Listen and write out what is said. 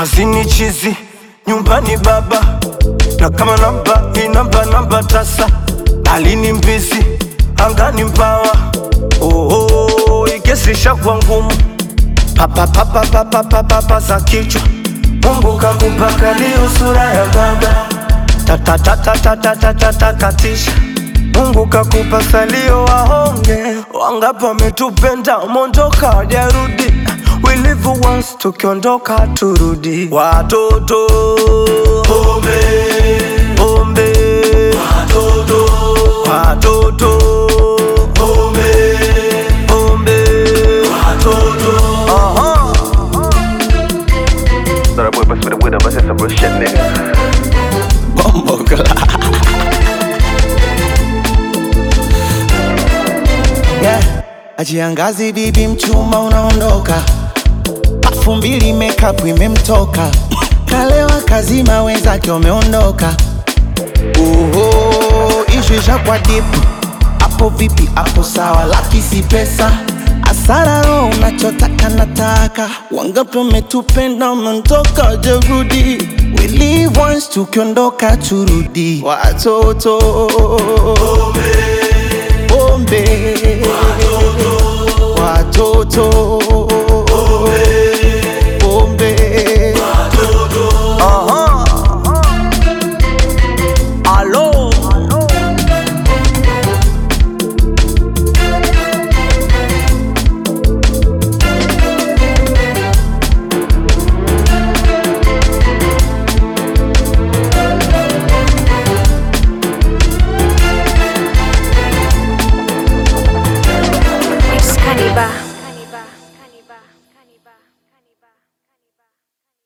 kazini chizi, nyumbani baba, na kama namba hii namba namba tasa, alini mbizi, angani mbawa. Oh, oh, ikesi shakuwa ngumu, papa papa papa papa papa za kichwa. Mungu kakupaka leo sura ya baba, tata tata tata tata takatisha. Mungu kakupa salio wahonge, wangapi wametupenda mondoka wajarudi. We live once, tukiondoka turudi. Watoto pombe pombe, watoto watoto pombe pombe, watoto aha. Thought I boy bust with a winner, but it's some real shit, nigga. Bombo yeah. Ajiangazi bibi mchuma unaondoka, pafu mbili makeup imemtoka, kalewa kazima wenzake wameondoka. Oho, ishu ishakwa dipu, hapo vipi? Hapo sawa, laki si pesa Asara roho unachotaka nataka, wangapi wametupenda wameondoka, jerudi We live once, tukiondoka turudi. Watoto pombe watoto pombe aha. Alo Excalibur.